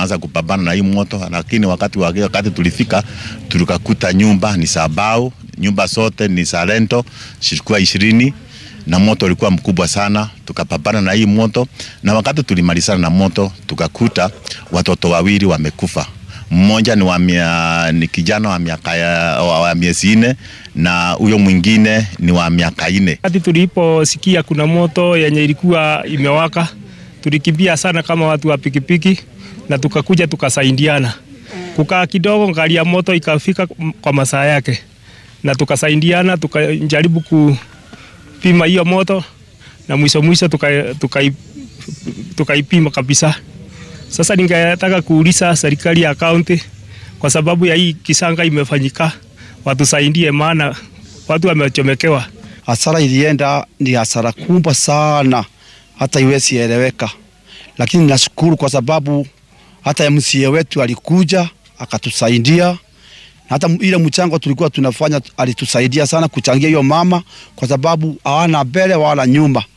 tunaanza kupambana na hii moto, lakini wakati wakati tulifika tulikakuta nyumba ni sabao, nyumba zote ni salento zilikuwa ishirini na moto ulikuwa mkubwa sana, tukapambana na hii moto, na wakati tulimalizana na moto tukakuta watoto wawili wamekufa. Mmoja ni, wa mia, ni kijana wa miaka wa miezi nne na huyo mwingine ni wa miaka nne. Wakati tuliposikia kuna moto yenye ilikuwa imewaka, tulikimbia sana kama watu wa pikipiki na tukakuja tukasaidiana. Kukaa kidogo, ngari ya moto ikafika kwa masaa yake, na tukasaidiana tukajaribu kupima hiyo moto, na mwisho mwisho tukaipima tuka, tuka kabisa. Sasa ningetaka kuuliza serikali ya kaunti, kwa sababu ya hii kisanga imefanyika, watusaidie, maana watu wamechomekewa. Hasara ilienda ni hasara kubwa sana, hata iwezi eleweka, lakini nashukuru kwa sababu hata MCA wetu alikuja akatusaidia, hata ile mchango tulikuwa tunafanya alitusaidia sana kuchangia hiyo mama, kwa sababu hawana mbele wala nyuma.